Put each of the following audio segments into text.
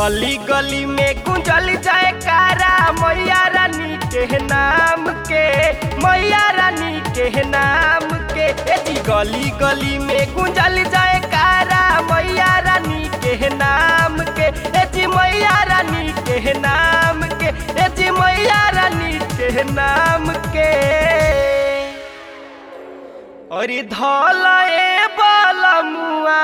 गली गली में गुंजल जाए कारा मैया रानी के नाम के मैया रानी के नाम के ए जी गली गली में गुंजल जाए कारा मैया रानी के नाम के ए जी मैया रानी के नाम के ए जी मैया रानी के नाम के और धल ए बलमुआ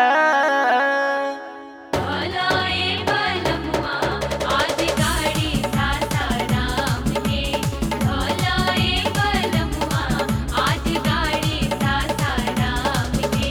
भलाए बलमुआ आज गाड़ी सासाराम के भलाए बलमुआ आज गाड़ी सासाराम के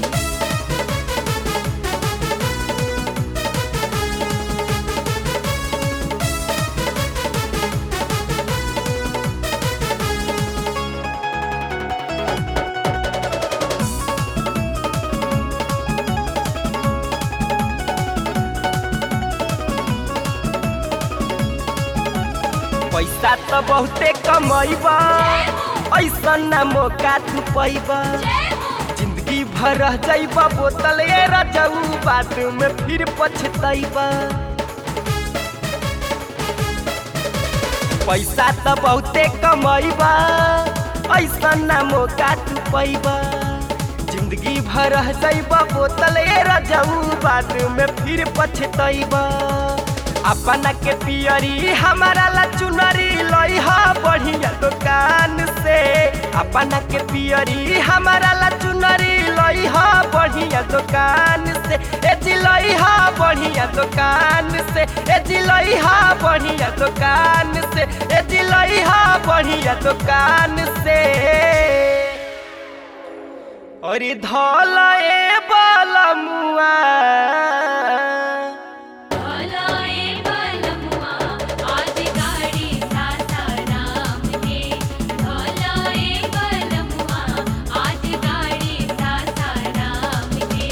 पैसा तो बहुते कमैबा ऐसा ना मौका तू पैबा जिंदगी भर रह जाइबा बोतल ए रजऊ बाद में फिर पछतैबा पैसा तो बहुते कमैबा ऐसा ना मौका तू पैबा जिंदगी भर रह जाइबा बोतल ए रजऊ बाद में फिर पछतैबा अपना के पियरी हमारा ला चुनरी लई हा बढ़िया दुकान से अपना के पियरी हमारा ला चुनरी लई हा बढ़िया दुकान से ए जी लई हा बढ़िया दुकान से ए जी लई हा बढ़िया दुकान से ए जी लई हा बढ़िया दुकान से और धल ए बलमुआ भलाए बलमुआ आज गाड़ी सासाराम के भलाए बलमुआ आज गाड़ी सासाराम के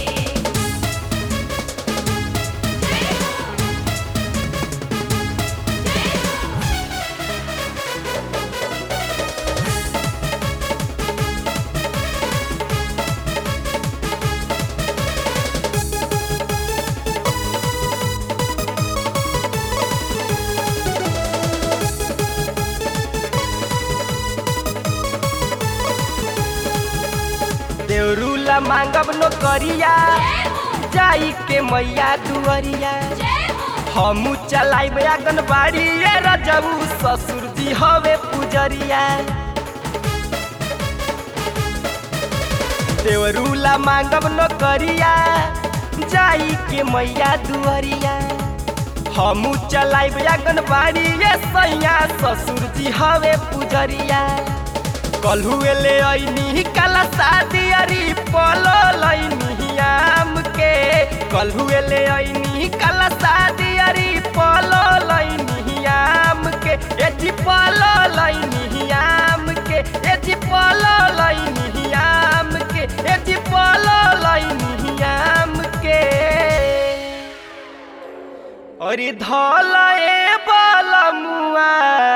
देवरूला मांगब नो करिया जाई के मैया दुअरिया हमू चलाइब आंगनबाड़ी ये रजऊ ससुर जी हवे पुजरिया देवरूला मांगब नो करिया जाई के मैया दुअरिया हमू चलाइब आंगनबाड़ी ये सैया ससुर जी हवे पुजरिया कलहुए ले ऐनी काला शादी अरी पलो लैनी आम के कलहुए ले ऐनी काला शादी अरी पलो लैनी आम के ए जी पलो लैनी आम के ए जी पलो लैनी आम के ए जी पलो लैनी आम के अरे धल ए बलमुआ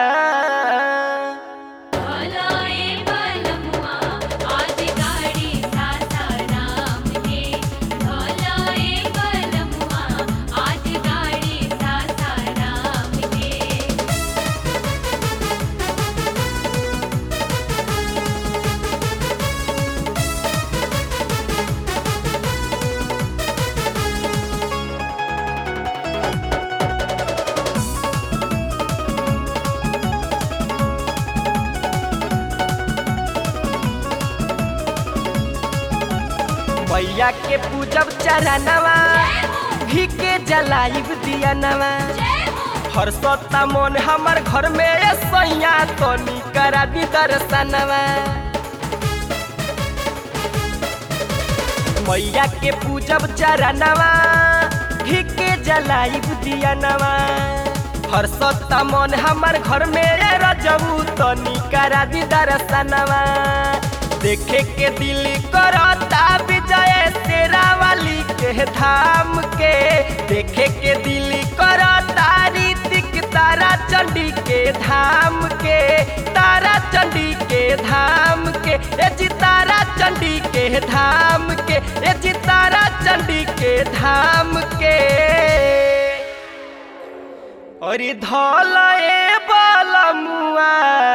भलाए बलमुआ आज गाड़ी सासाराम के भलाए बलमुआ आज गाड़ी सासाराम के मैया के पूजब चरणवा घी के जलाइब दिया नवा हर सत्ता मन हमर घर में ए सैया तनी करा दी दर्शनवा मैया के पूजब चरणवा घी के जलाइब दिया नवा हर सत्ता मन हमर घर में ए रजऊ तनी करा दी दर्शनवा देखे के दिल करता विजय तेरा वाली के धाम के देखे के दिल करता रीतिक तारा चंडी के धाम के तारा चंडी के धाम के ए जी तारा चंडी के धाम के ए जी तारा चंडी के धाम के अरे धल ए बलमुआ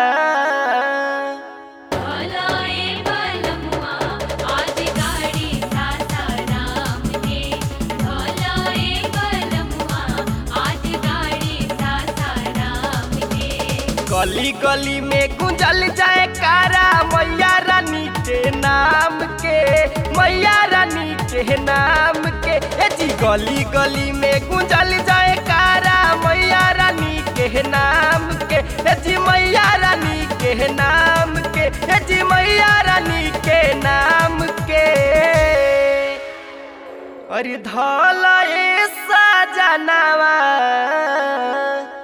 भलाए बलमुआ आज गाड़ी सासाराम के भलाए बलमुआ आज गाड़ी सासाराम के गली गली में गुंजल जाए कारा मैया रानी के नाम के मैया रानी के नाम के ए जी गली गली में गुंजल जाए कारा मैया रानी के नाम के ए जी मैया रानी के नाम के ए जी मैया रानी के नाम के अरे धल ए सजनावा